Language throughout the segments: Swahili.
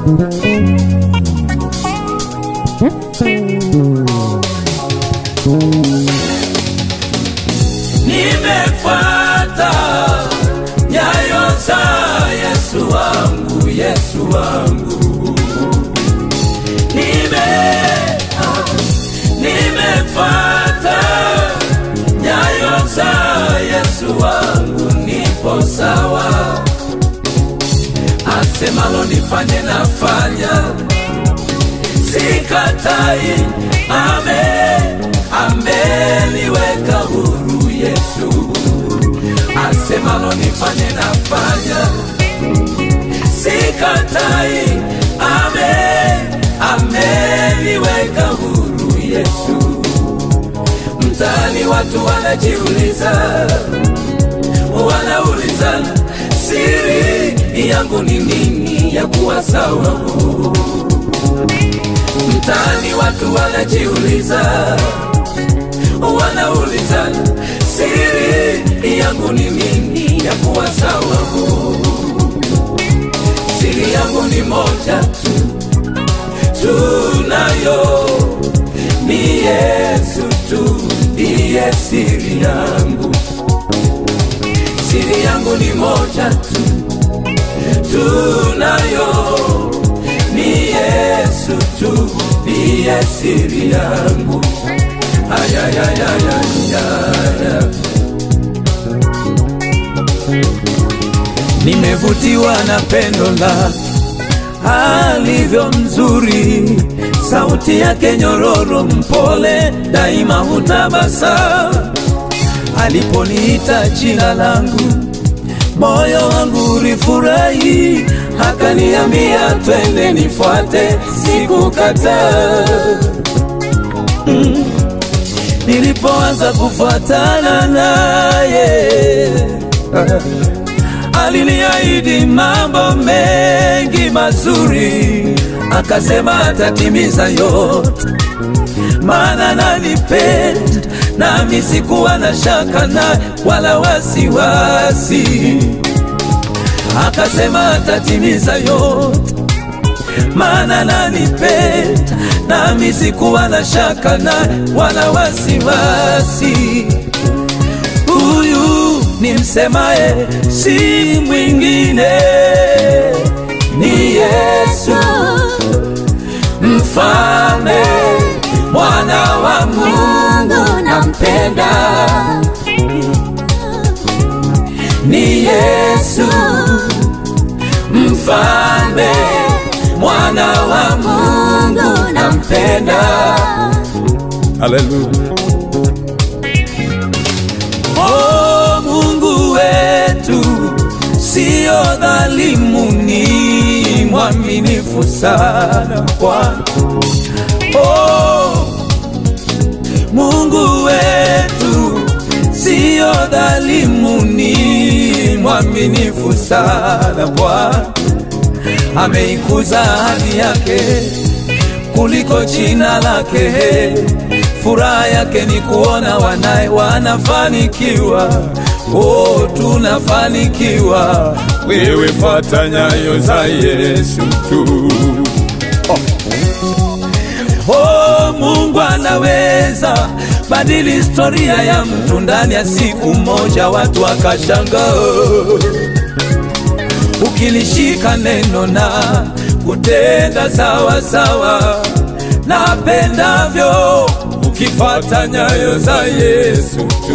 nimefuata nyayo za Yesu wangu, Yesu wangu, nime ah, nimefuata nyayo za Yesu wangu, nipo sawa, asemalo nifanye nafanya, sikatai, ame ameniweka huru Yesu, asemalo nifanye nafanya, sikatai, ame ameniweka huru Yesu. Mtaani watu wanajiuliza, wanaulizana, siri yangu ni nini ya kuwa sawa? Mtaani watu wanajiuliza, wanaulizana, siri yangu ni nini ya kuwa sawa? Siri yangu ni moja tu, tunayo ni Yesu tu, ndiye siri yangu. Siri yangu ni moja tu, tunayo ni Yesu tu, ndiye siri yangu. Ayayayayaya. Nimevutiwa na pendo lake alivyo mzuri, sauti yake nyororo, mpole, daima hutabasa. Aliponiita jina langu, moyo wangu ulifurahi, akaniambia twende, nifuate, sikukataa. Mm. Nilipoanza kufuatana naye aliniahidi mambo mengi mazuri, akasema atatimiza yote, maana nanipenda, nami sikuwa na shaka naye wala wasiwasi. Akasema atatimiza yote, maana nanipenda, nami sikuwa na shaka naye wala wasiwasi. Huyu ni msemaye, si mwingine, ni Yesu mfalme, mwana wa Mungu, nampenda. Ni Yesu mfalme, mwana wa Mungu, nampenda. Haleluya. Oh, Mungu wetu sio dhalimu, ni mwaminifu sana Bwana. Oh, Mungu wetu sio dhalimu, ni mwaminifu sana Bwana. Ameikuza ahadi yake kuliko jina lake. Furaha yake ni kuona wanaye wanafanikiwa. Oh, tunafanikiwa. Wewe fuata nyayo za Yesu tu. Oh, Mungu anaweza badili historia ya mtu ndani ya siku moja, watu wakashangaa ukilishika neno na kutenda sawa sawa napendavyo, ukifata nyayo za Yesu tu,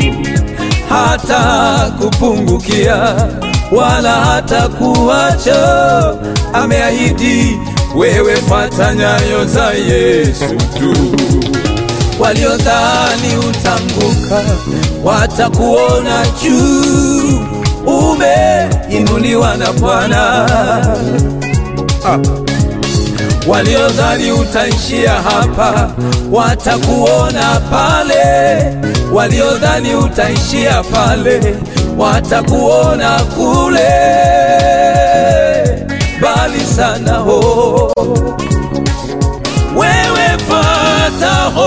hata kupungukia wala hata kuacha. Ameahidi wewe, fata nyayo za Yesu tu. Waliodhani utanguka watakuona juu, umeinuliwa na Bwana. Ah. Waliodhani utaishia hapa watakuona pale, waliodhani utaishia pale watakuona kule mbali sana ho. Wewe fata ho,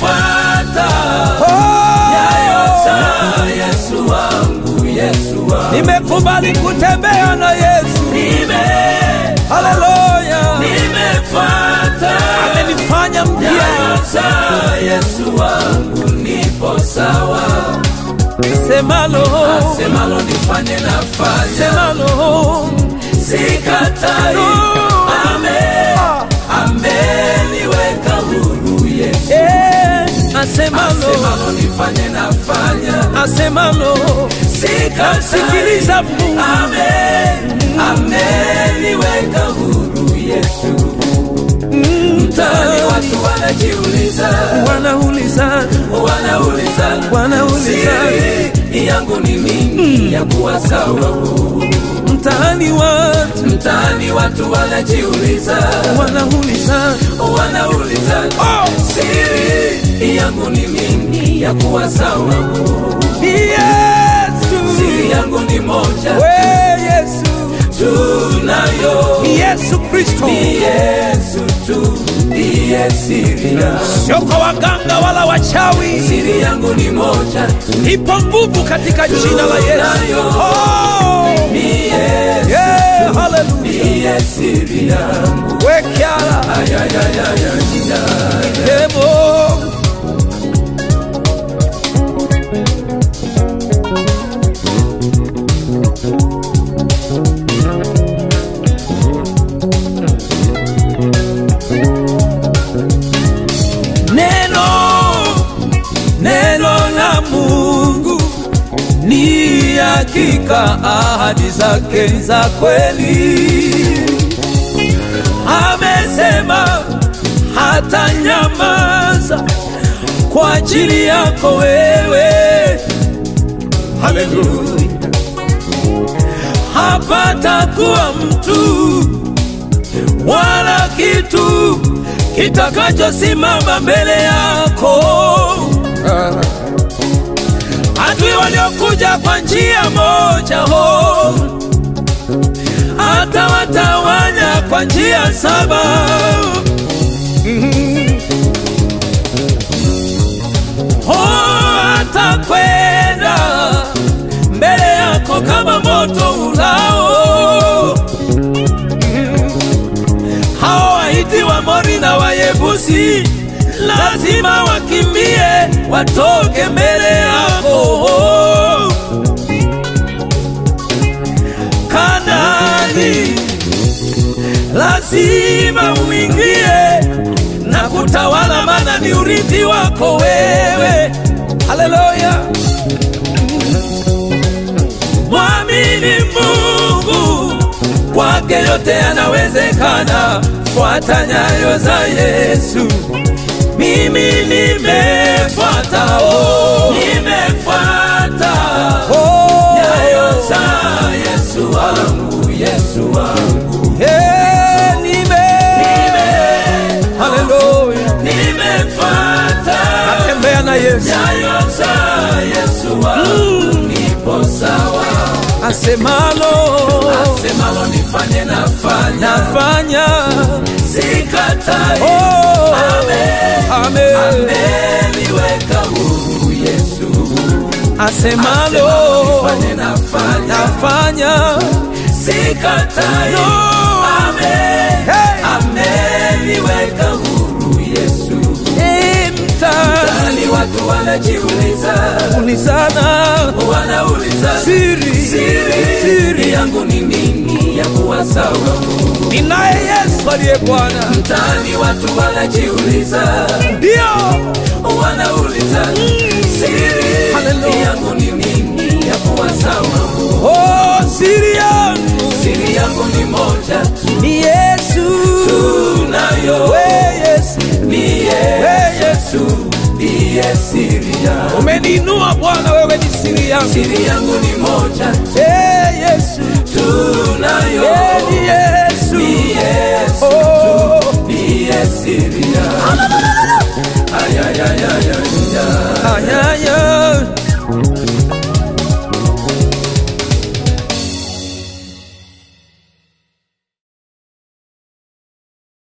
nimefuata nyayo za Yesu wangu, Yesu wangu nimekubali kutembea na Yesu, nime haleluya, nimefuata amenifanya mpya. nyayo za Yesu wangu, nipo sawa. Semalo, Semalo nifanye nafanya, semalo, sikatai. Ame ameniweka huru Yesu. eh, asemalo, Semalo nifanye nafanya, asemalo, sikatai. sikiliza Mungu, Ame ameniweka huru Yesu. Mtaani watu wanajiuliza, wanauliza, wanauliza, wanauliza, siri yangu ni nini ya kuwa sawa? mtaani watu Mtaani watu wanajiuliza, wanauliza, wanauliza, oh, siri yangu ni nini ya kuwa sawa? ni Yesu, Siri yangu ni moja we Yesu, tunayo, ni Yesu Kristo, ni Yesu tu ndiye siri yangu. sio kwa waganga wala wachawi. Siri yangu ni moja tu, Ipo nguvu katika jina la Yesu. Oh, ni Yesu, yeah, hallelujah. ndiye siri yangu. Wekiala Ayayayaya, demo neno neno la Mungu ni hakika, ahadi zake za kweli. Amesema hata nyamaza kwa ajili yako wewe. Haleluya! Hapatakuwa mtu wala kitu kitakachosimama mbele yako. Adui waliokuja kwa njia moja ho, atawatawanya kwa njia saba. Mhm. Oh, atakwenda mbele yako kama moto ulao hao Waiti, Waamori na Wayebusi lazima wakimbie, watoke mbele yako. Kanani lazima uingie na kutawala, maana ni urithi wako wewe. Haleluya! Mwamini Mungu, kwake yote yanawezekana. Fuata nyayo za Yesu. Mimi nimefuata, oh, nimefuata oh, nyayo za Yesu wangu, Yesu wangu. eh, nime, haleluya, Nimefuata natembea na Yesu nyayo za Yesu wangu, nipo sawa. asemalo, Asemalo nifanye nafanya, nafanya sikatai. oh, Amen. amen, Ameniweka huru Yesu. asemalo, Nifanye nafanya, nafanya sikatai. no, Amen. hey, Ameniweka huru Yesu. eh, mta Ndani watu wanajiuliza, ulizana wanauliza siri siri siri yangu ni nini ya kuwa sawa? ninaye Yesu aliye Bwana, Mtaani watu wanajiuliza, ndio wanauliza siri Hallelujah. yangu ni nini ya kuwa sawa? oh, siri yangu Siri yangu ni moja tu, ni Yesu, tunayo we Yesu, ni we Yesu, ndiye siri yangu. umeniinua Bwana, wewe ni siri yangu, Siri yangu ni moja tu, eh Yesu, tunayo eh ni Yesu, ni Yesu, oh, ndiye siri yangu.